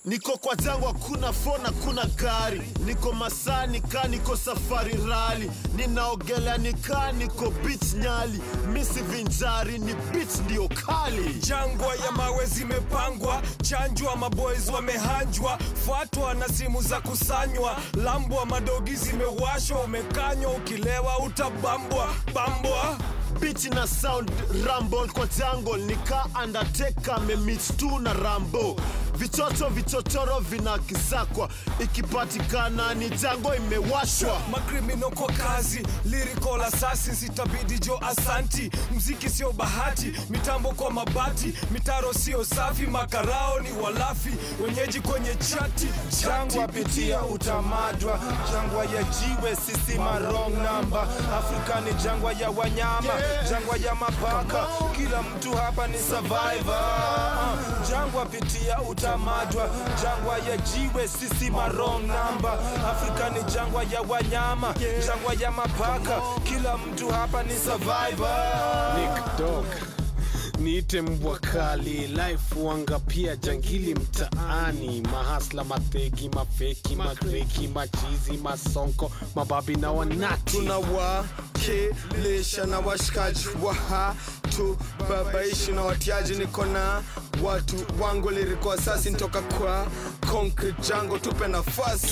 niko kwa jangwa kuna fona kuna gari niko masani ka niko safari rali ninaogelea nikaa niko beach nyali misi vinjari ni beach ndio kali jangwa ya mawe zimepangwa chanjwa maboys wamehanjwa fuatwa na simu za kusanywa lambwa madogi zimewashwa umekanywa ukilewa utabambwa bambwa bichi na sound rumble kwa jungle nika undertaker memit tu na rambo vichocho vichochoro vinakisakwa ikipatikana ni jango imewashwa makrimino kwa kazi lyrical assassins itabidi jo asanti mziki sio bahati mitambo kwa mabati mitaro sio safi makarao ni walafi wenyeji kwenye chati jangwa pitia utamadwa jangwa ya jiwe sisi marong namba afrika ni jangwa ya wanyama jangwa ya mapaka kila mtu hapa ni survivor uh, jangwa pitia utamadwa jangwa ya jiwe sisi marong namba afrika ni jangwa ya wanyama jangwa ya mapaka kila mtu hapa ni survivor Nick Dog niite mbwa kali life wanga pia jangili mtaani mahasla mategi mafeki magreki machizi masonko mababi na wanati tunawakilisha na washikaji wa tu babaishi na watiaji niko na watu wangu lirikuwa sasi ntoka kwa concrete jango tupe nafasi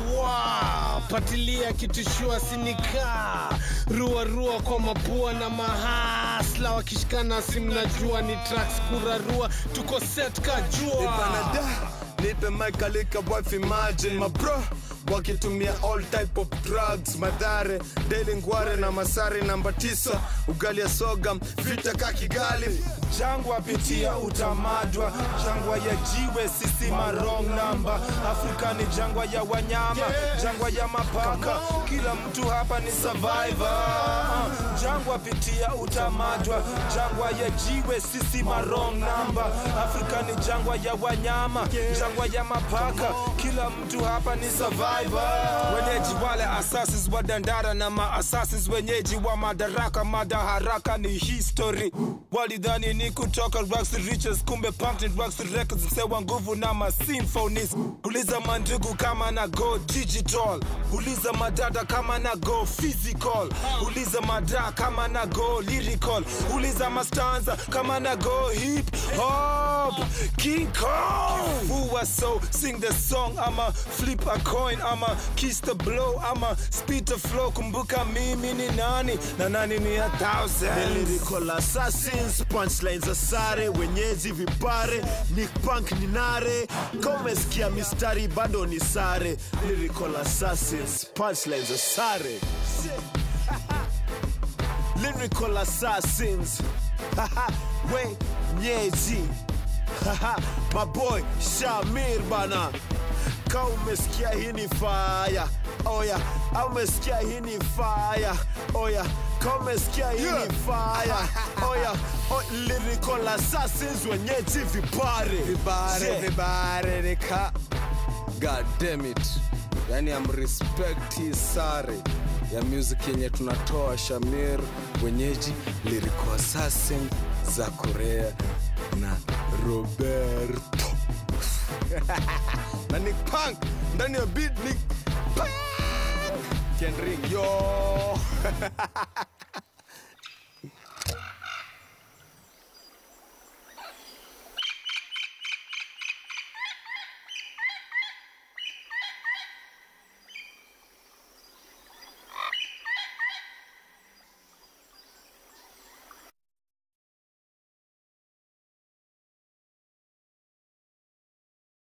tunawapatilia kitushua sinika rua rua kwa mapua na mahasla wakishikana simnajua ni tracks kurarua tuko set kajua Ipanada, nipe mic alika wife imagine my bro wakitumia all type of drugs madhare daily ngware na masari namba tisa ugali ya sogam vita ka kigali jangwa pitia utamadwa jangwa ya jiwe sisi marong namba afrika ni jangwa ya wanyama jangwa ya mapaka kila mtu hapa ni survivor uh, jangwa pitia utamadwa jangwa ya jiwe sisi marong namba afrika ni jangwa ya wanyama jangwa ya mapaka kila mtu hapa ni survivor wenyeji wale assassins wa dandara na maassassins wenyeji wa madaraka madaharaka ni history walidhani ni kutoka rags to riches kumbe pumped rags to records msewa nguvu na masymphonies uliza mandugu kama na go digital uliza madada kama na go physical uliza mada kama na go lyrical uliza mastanza kama na go hip hop king kong who was so sing the song ama flip a coin ama kiss the blow ama spit the flow kumbuka mimi ni nani na nani ni a thousand lyrical assassins punchlines za sare wenyeji vipare nick punk ni nare komesikia mistari bado ni sare lyrical assassins punchlines za sare lyrical assassins wenyeji maboy shamir bana ka umesikia hii ni faya oya au umesikia hii ni faya oya ka umesikia hii ni faya oya o, lyrical assassins wenyeji vipare vibare Yeah. vibare nika god damn it yani am respect hii sare ya music yenye tunatoa shamir wenyeji lyrical assassin za korea na roberto na nick punk ndani ya beat nick punk kenring yo